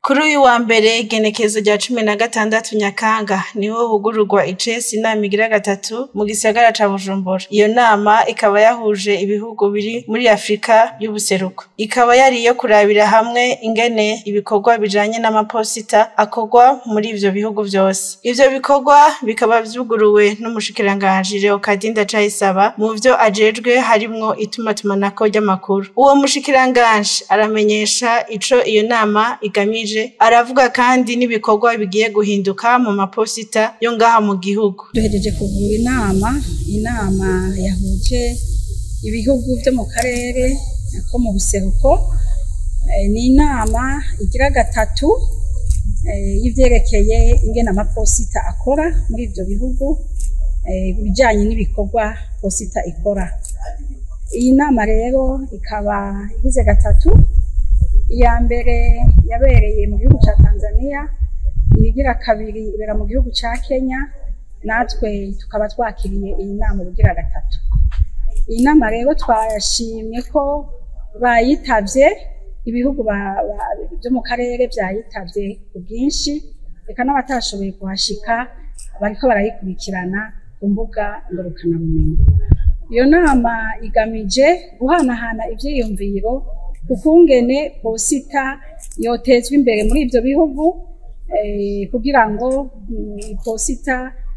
Kuri uyu wa mbere igenekezo rya cumi na gatandatu Nyakanga niho hugururwa icesi inama igira gatatu mu gisagara ca Bujumbura. Iyo nama ikaba yahuje ibihugu biri muri Afurika y'ubuseruko. Ikaba yari iyo kurabira hamwe ingene ibikorwa bijanye n'amaposita akorwa muri ivyo bihugu vyose. Ivyo bikorwa bikaba vyuguruwe n'umushikiranganji Leokadi Ndacayisaba mu vyo ajejwe harimwo itumatumanako ry'amakuru. Uwo mushikiranganji aramenyesha ico iyo nama igamije aravuga kandi n'ibikorwa bigiye guhinduka mu maposita yo ngaha mu gihugu duhejeje kuvura inama inama yahuje ibihugu vyo mu karere ko mu buseruko ni inama igira gatatu y'ivyerekeye ingene amaposita akora muri ivyo bihugu ibijanye n'ibikorwa posita ikora iyi nama rero ikaba igize gatatu iya mbere yabereye mu gihugu ca Tanzania iyigira kabiri ibera mu gihugu ca Kenya natwe tukaba twakiriye iyi nama ubugira gatatu iyi nama rero twashimye ko bayitavye ibihugu vyo mu karere vyayitavye ku bwinshi reka n'abatashoboye kuhashika bariko barayikurikirana ku mbuga ngurukanabumenyi iyo nama igamije guhanahana ivyiyumviro ukungene posita yotezwa imbere muri ivyo bihugu kugira ngo posita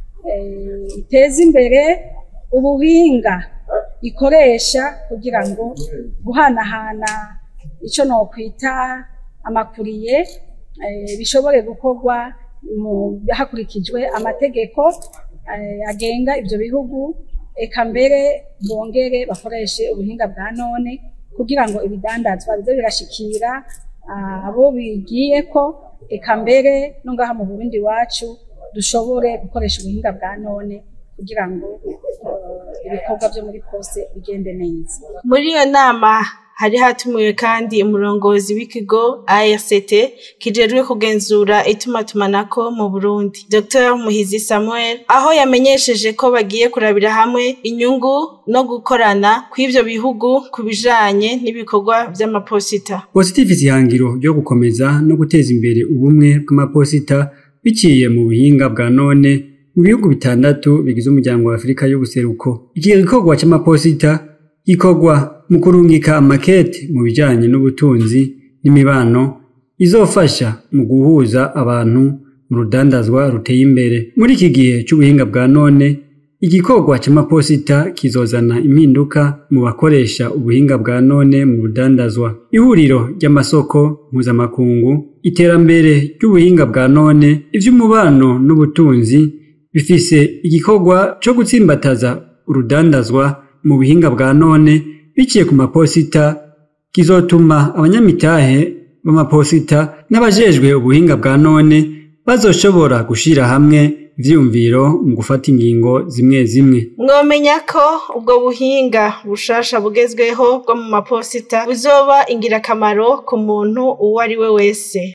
iteze imbere ubuhinga ikoresha kugira ngo guhanahana ico nokwita amakuriye bishobore gukorwa hakurikijwe amategeko agenga ivyo bihugu eka mbere bongere bakoreshe ubuhinga bwa none kugira ngo ibidandazwa bize birashikira abo bigiyeko eka mbere no ngaha mu Burundi wacu dushobore gukoresha ubuhinga bwa none kugira ngo ibikorwa vyo muri poste bigende neza muri iyo nama hari hatumiwe kandi umurongozi w'ikigo ARCT kijejwe kugenzura itumatumanako mu Burundi Dr Muhizi Samuel aho yamenyesheje ko bagiye kurabira hamwe inyungu no gukorana kw'ivyo bihugu ku bijanye n'ibikorwa vy'amaposita posita ifise ihangiro ryo gukomeza no guteza imbere ubumwe bw'amaposita biciye mu buhinga bwa none mu bihugu bitandatu bigize umuryango wa Afurika y'ubuseruko iki gikorwa c'amaposita gikorwa mu kurungika amakete mu bijanye n'ubutunzi n'imibano izofasha mu guhuza abantu mu rudandazwa ruteye imbere muri iki gihe c'ubuhinga bwa none igikorwa c'amaposita kizozana impinduka mu bakoresha ubuhinga bwa none mu rudandazwa ihuriro ry'amasoko mpuzamakungu iterambere ry'ubuhinga bwa none ivy'umubano n'ubutunzi bifise igikorwa co gutsimbataza urudandazwa mu buhinga bwa none biciye ku maposita kizotuma abanyamitahe b'amaposita n'abajejwe ubuhinga bwa none bazoshobora gushira hamwe ivyiyumviro mu gufata ingingo zimwe zimwe mwomenya ko ubwo buhinga bushasha bugezweho bwo mu maposita buzoba ingirakamaro ku muntu uwo ari we wese